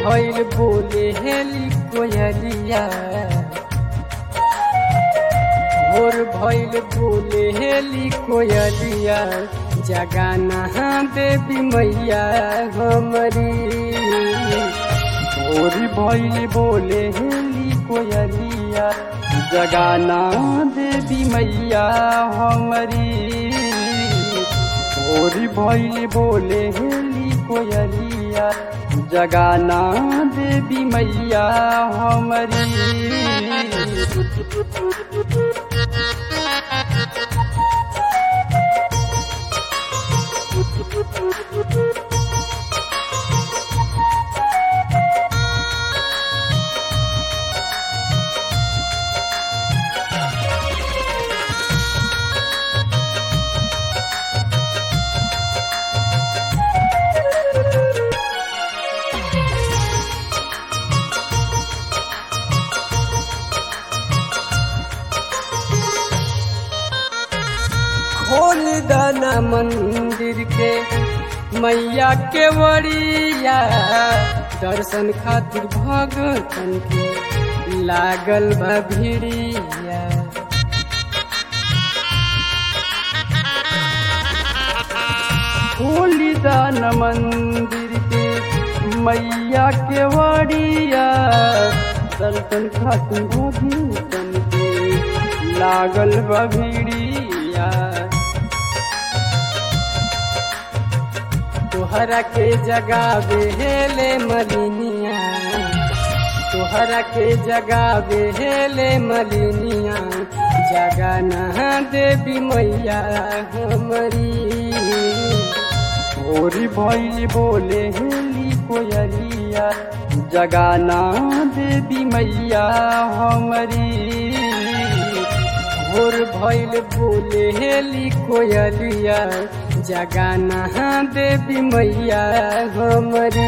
भइल बोले हेली कोयलिया भोर भइल बोले हेली कोयलिया जगाना देवी मैया हमरी भोर भइल बोले हेली कोयलिया जगाना देवी मैया हमरी भोर भइल बोले हेली कोयलिया जगाना देवी मैया हमरी खोल दाना मंदिर के मैया के वरिया दर्शन खातिर भगतन के लागल बा भिड़िया खोल दाना मंदिर के मैया के वरिया दर्शन खातिर भगतन के लागल बा भिड़िया तोहरा के जगावे हेले मलिनिया तोहरा के जगावे हेले मलिनिया जगाना देवी मैया हमरी भोरी भैली बोले हेली कोयलिया जगाना देवी मैया हमरी भोर भैल बोले हेली कोयलिया जगाना देवी मैया हमरी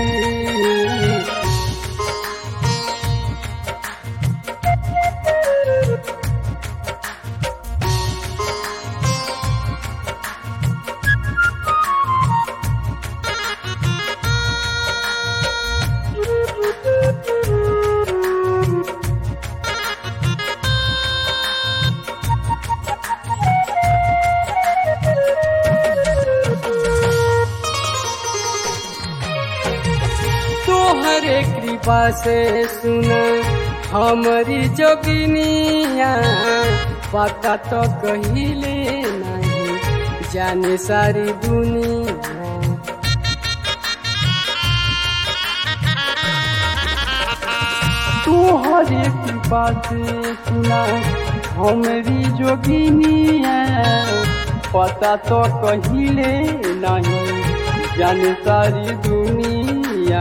तोहरे कृपा से सुन हमारी जोगिनिया पता तो कहिले नहीं जाने सारी दुनिया तोहरे कृपा से सुना हमारी जोगिनिया पता तो कहिले नहीं जाने सारी दुनिया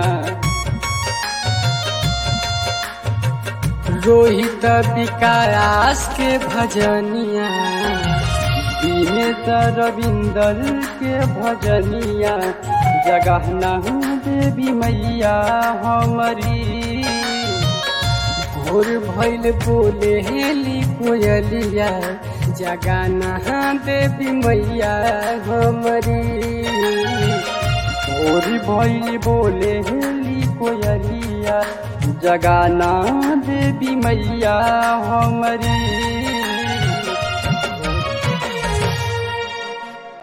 रोहित विकास के भजनिया दिनेश रविंदर के भजनिया जगहना देवी मैया हमारी भोर भैल बोले हेली कोयलिया जगाना देवी मैया हमारी भोर भैल बोले हेली कोयलिया जगाना देवी मैया हमारी